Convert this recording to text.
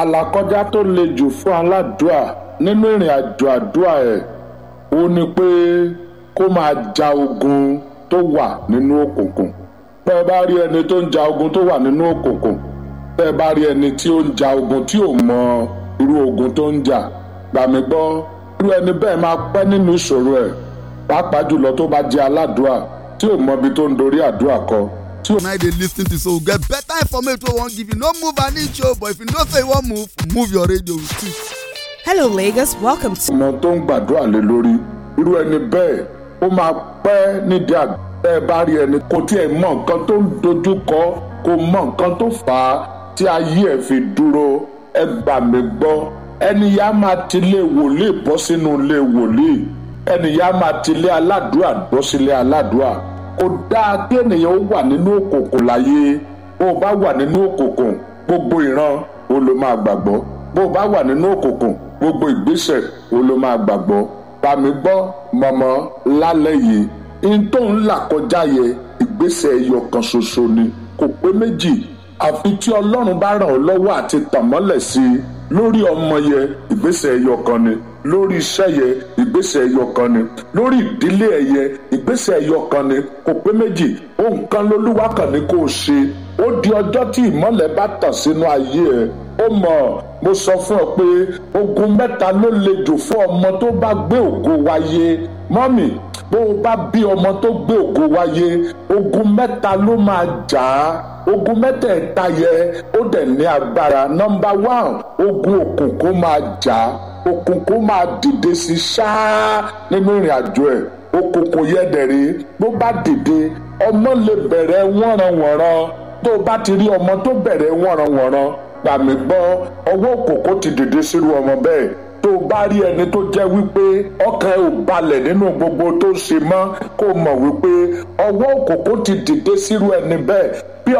àlàkọjá tó le jù fún aládùúà nínú ìrìn àjò àdúrà ẹ̀ ó ní pé kó máa ja ogun tó wà nínú òkùnkùn tẹ́ ẹ bá rí ẹni tó ń ja ogun tó wà nínú òkùnkùn tẹ́ ẹ bá rí ẹni tí ó ń ja ogun tí ò mọ irú ogun tó ń jà gbà mí gbọ́ irú ẹni bẹ́ẹ̀ máa pẹ́ nínú ìṣòro ẹ̀ pàápàá jùlọ tó bá jẹ́ aládùúà tí ò mọ ibi tó ń dorí àdúrà kọ tí ò now dey lis ten to so we get better information wey we wan give you no move an inch o but if you know say you wan move move your radio with it. Hello, Lagos. Welcome to ọmọ tó ń gbàdúrà lé lórí irú ẹni bẹ́ẹ̀ ó máa pẹ́ nídìí àgbẹ̀ ẹ bá rí ẹni kò tiẹ̀ mọ nǹkan tó ń dojú kọ kò mọ nǹkan tó fà á tí ayé ẹ̀ fi dúró ẹ gbà mí gbọ́ ẹni yá máa ti lé wòlíì bọ́ sínú ilé wòlíì ẹni yá máa ti lé aládùúà bọ́ sílé aládùúà kò dáa kí ènìyàn ó wà nínú òkùnkùn láyé bó o bá wà nínú òkùnkùn gbogbo ìran o ló máa gbàgbọ́ bó o bá wà nínú òkùnkùn gbogbo ìgbésẹ̀ o ló máa gbàgbọ́ bá mi gbọ́ mọ̀mọ́ lálẹ́ yìí in tó ń là kọjá yẹ ìgbésẹ̀ ẹyọ kan ṣoṣo ni kò pé méjì àfi tí ọlọ́run bá ràn ọ́ lọ́wọ́ àti tàn mọ́lẹ̀ sí i lórí ọmọ yẹ ìgbésẹ̀ ẹyọ kan ni lórí iṣẹ́ yẹ ìgbésẹ̀ ẹyọ kan ni lórí ìdílé ẹyẹ ìgbésẹ̀ ẹyọ kan ni kò pé méjì ohun kan lolúwa kàn ní kó o ṣe ó di ọjọ́ tí ìmọ́lẹ̀ bá tàn sínú ayé ẹ ó mọ̀ mo sọ fún ọ pé ogun mẹ́ta ló le jù fún ọmọ tó bá gbé ògo wáyé mọ́mì bó o bá bí ọmọ tó gbé ògo wáyé ogun mẹ́ta ló máa jà á ogun mẹ́tẹ̀ẹ̀ta yẹ ó dẹ̀ ní agbára nọmba one ogun òkùnkùn máa jà á òkùnkùn máa dìde sí ṣáá nínú ìrìn àjò ẹ̀ òkùnkùn yẹ dẹ̀rẹ̀ bó bá dìde ọmọ lè bẹ̀rẹ̀ wọ́nranwọ̀nran tó o bá ti rí ọmọ tó bẹ̀rẹ̀ wọ́nranwọ̀nran gbà mí gbọ́ ọwọ́ òkùnkùn ti dìde sírú ọmọ bẹ́ẹ̀ tó o bá rí ẹni tó jẹ́ wípé ọkàn ẹ̀ ò balẹ̀ nínú gbogbo tó ṣe mọ́ kó o mọ̀ wípé ọwọ́ òkùnkùn ti dìde sírú ẹni bẹ́ẹ̀